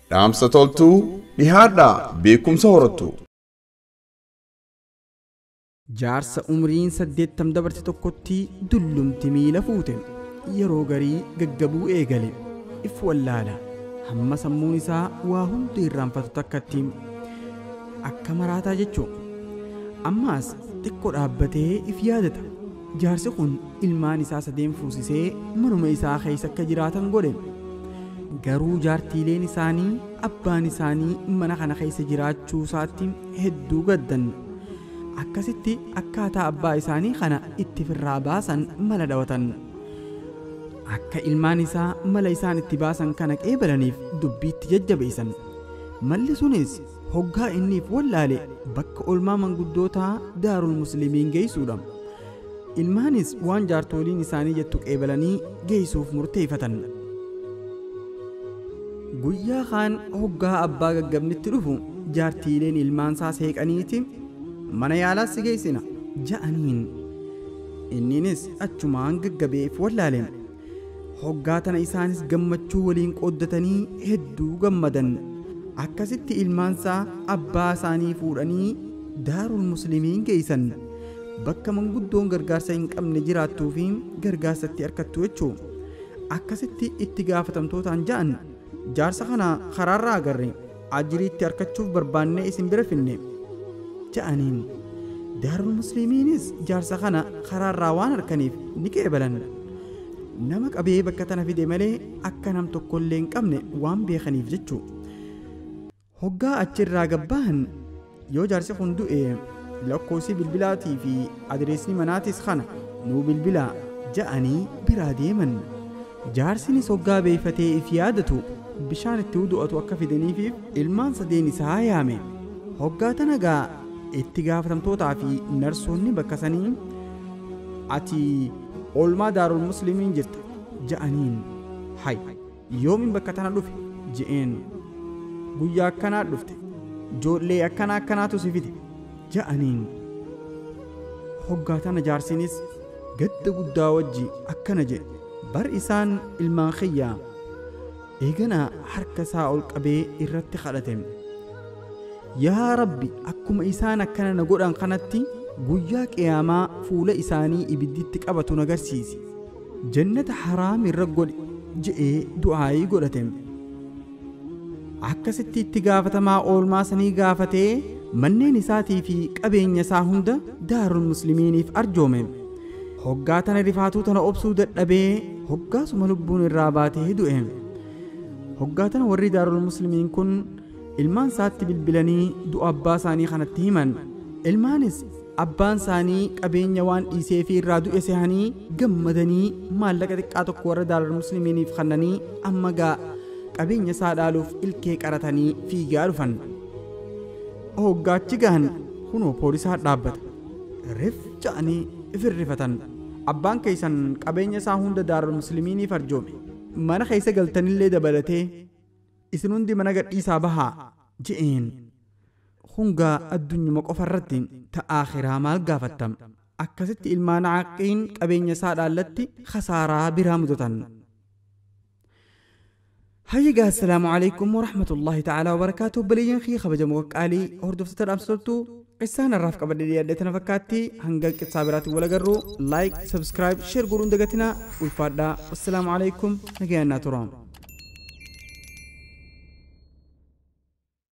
dhaamsa toltuu dhihaadhaa beekumsa horattu. Jaarsa umriin saddeettam dabarte tokkotti dullumti miila fuute yeroo garii gaggabuu eegale if wallaala hamma sammuun isaa waa hundi irraanfatu takkatti akka maraataa jechuu ammaas xiqqoo dhaabbatee if yaadata jaarsi kun ilmaan isaa sadeen fuusisee manuma isaa keessa akka jiraatan godhe garuu jaartiileen isaanii abbaan isaanii mana kana keessa jiraachuu isaatti hedduu gaddan akkasitti akkaataa abbaa isaanii kana itti firraa baasan mala dhawatan akka ilmaan isaa mala isaan itti baasan kana qeebalaniif dubbiitti jajjabeessan malli sunis hoggaa inniif wallaale bakka olmaa manguddootaa daarul muslimiin geessuudha ilmaanis waan jaartoliin isaanii jettu qeebalanii geessuuf murteeffatan guyyaa kaan hoggaa abbaa gaggabnitti dhufu jaartiileen ilmaansaa seeqaniiti mana yaalaas si geessina ja'aniin inninis achumaan gaggabeef wallaale hoggaa tana isaanis gammachuu waliin qooddatanii hedduu gammadan akkasitti ilmaansaa abbaa isaanii fuudhanii daarul muslimiin geessan bakka manguddoon gargaarsa hin qabne jiraattuu fi gargaarsatti harkattu jechuu akkasitti itti gaafatamtootaan ja'an jaarsa kana karaarraa agarre ajiriitti harkachuuf barbaannee isin bira finne ja'aniin daarul muslimiinis jaarsa kana karaarraa waan harkaniif ni qeebalan nama qabee bakka tana fide malee akka nam tokkollee hin qabne waan beekaniif jechuu hoggaa achirraa gabbaahan yoo jaarsi kun du'e lakkoofsi bilbilaatii fi adireesni manaatis kana nuu bilbilaa ja'anii biraa deeman jaarsinis hoggaa beeyfatee if yaadatu bishaan itti du'atu akka fidaniifiif ilmaan sadeen isaa yaame hoggaa tana gaa itti gaafatamtootaa fi narsoonni bakka sanii ati oolmaa daarul muslimiin jirta ja'aniin hay yoomin bakka tana dhufe je'een guyyaa akkanaa dhufte joollee akkanaa akkanaatu si fide ja'aniin hoggaa tana jaarsinis gadda guddaa wajji akkana jedhe bar isaan ilmaan kiyyaa eegana harka isaa ol qabee irratti kadhate yaa rabbi akkuma isaan akkana na godhan kanatti guyyaa qiyaamaa fuula isaanii ibidditti qabatu nagarsiisi jannata haraam irra godhe je'ee du'aayii godhate akkasitti itti gaafatamaa oolmaa sanii gaafatee manneen isaatii fi qabeenya isaa hunda daarul muslimiiniif arjoome hoggaa tana rifaatuu tana obsuu dadhabee hoggaasuma lubbuun irraa baatee du'e hoggaa tana warri daarul muslimiin kun ilmaan isaatti bilbilanii du'a abbaa isaanii kanatti himan ilmaanis abbaan isaanii qabeenya waan dhiisee fi irraa du'e sehanii gammadanii maallaqa xiqqaa tokko warra daarul muslimiiniif kennanii amma gaa qabeenya isaa dhaaluuf ilkee qaratanii fiigaa dhufan hoggaachi gahan kunoo poolisaa dhaabbata rif ja'anii ifirrifatan abbaan keessan qabeenya isaa hunda daarul muslimiiniif arjoome mana keessa galtanillee dabalatee isin hundi mana gadhiisaa bahaa je'een hungaa addunyuma qofa irratti ta'aakiraa maal gaafattam akkasitti ilmaan caaqiin qabeenya isaa dhaallatti khasaaraa biraa mudatan hayyigaa assalaamu calaykum waraxmatullaahi tacaalaa wabarakaatu baliyyaan kii kabajamoo qaalii hordoftoota dhaamsatoltu qissaan irraaf qabadhe dhiyaadhe tana fakkaatti hanga qissaa biraatiin wal agarru laayik sabskraayib sheer godhuun dagatinaa ulfaadhaa wassalaamu calaykum nagayaannaa turaam